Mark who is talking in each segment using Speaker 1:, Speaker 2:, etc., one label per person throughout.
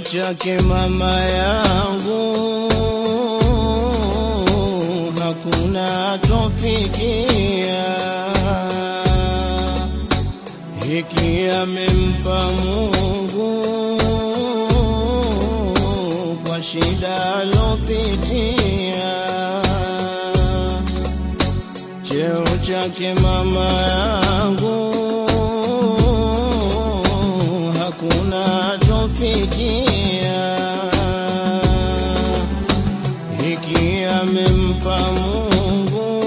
Speaker 1: chake mama yangu hakuna tofikia, hiki amempa Mungu kwa shida alopitia. Cheo chake mama yangu hakuna tofikia, hiki amempa Mungu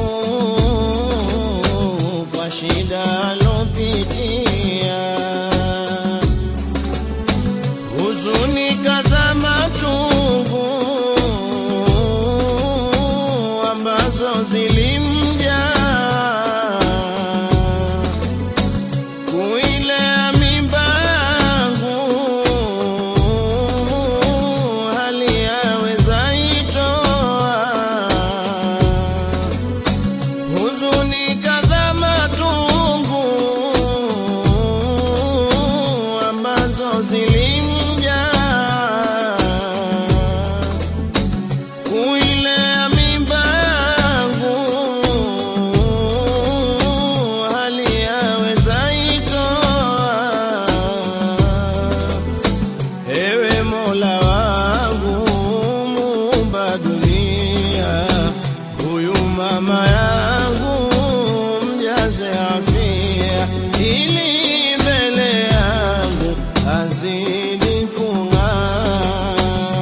Speaker 1: kwa shida alopitia. Huzuni kadha matungu ambazo zilimja kuilea mimba yangu hali yaweza itoa huzuni kadha matungu ambazo zilimja kuilea mimba yangu hali yaweza itoa ewe mola wangu muumba dunia huyu mama yangu mjaze afia ili mbele yangu azidi kung'aa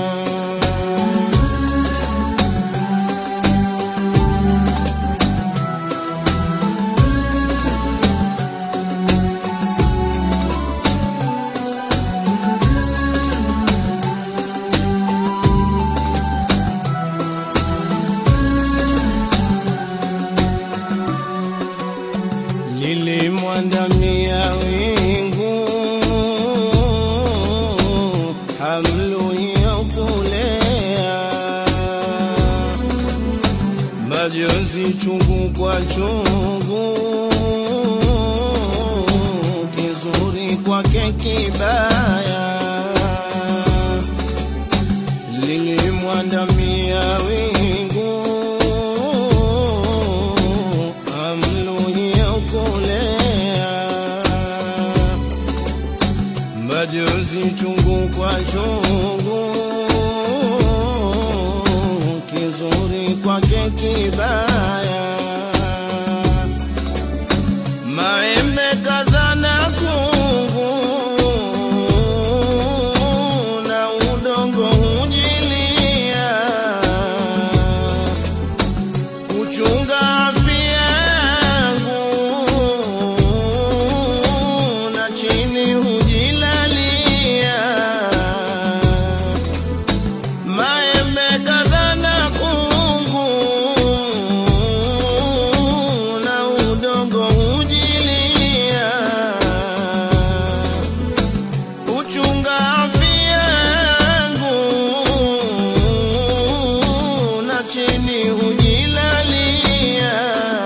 Speaker 1: lilimwandamia wingu hamluyokulea majonzi chungu kwa chungu kizuri kwake kibaya lilimwandamia wingu amluyokolea majonzi chungu kwa chungu kizuri kwake kibaya maembe kadha na kungu na udongo hujilia kuchunga afya yangu na chini hujilalia maembe kadha na kungu na udongo hujilia kuchunga afya yangu na chini hujilalia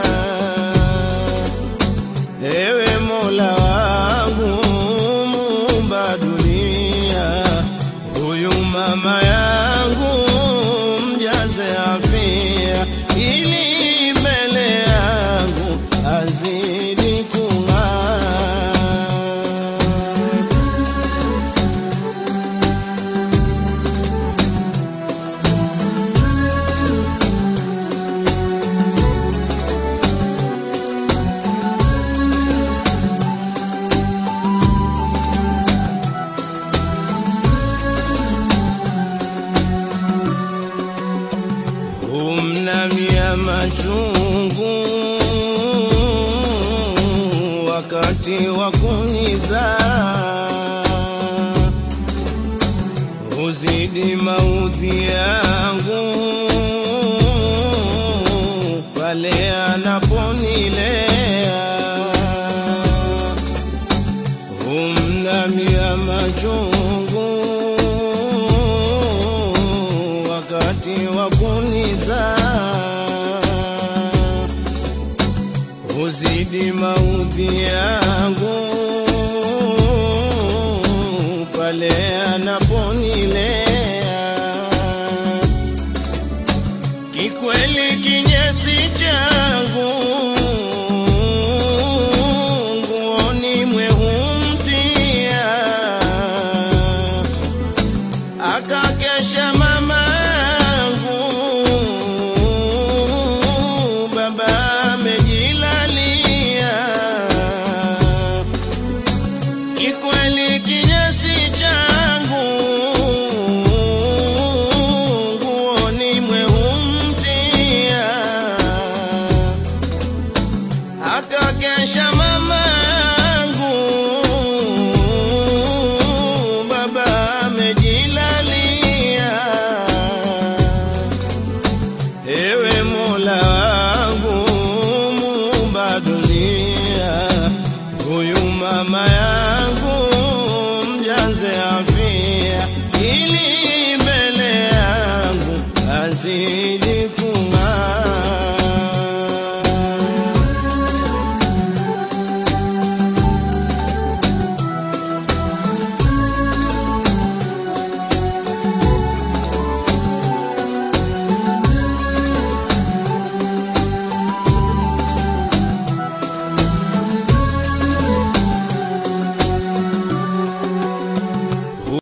Speaker 1: ewe mola wangu muumba dunia huyu mama yangu mjaze afia ili mbele yangu azidi kung'aa humnamia machungu wakati wa kunizaa huzidi maudhi yangu pale anaponilea humnamia machungu wakati wa kunizaa huzidi maudhi yangu pale anapo kikweli kinyesi changu nguoni mwehumtia akakesha mama yangu baba amejilalia kikweli kinyesi changu nguoni mwehumtia akakesha mama yangu baba amejilalia ewe mola wangu muumba dunia huyu mama yangu mjaze afia ili mbele yangu azidi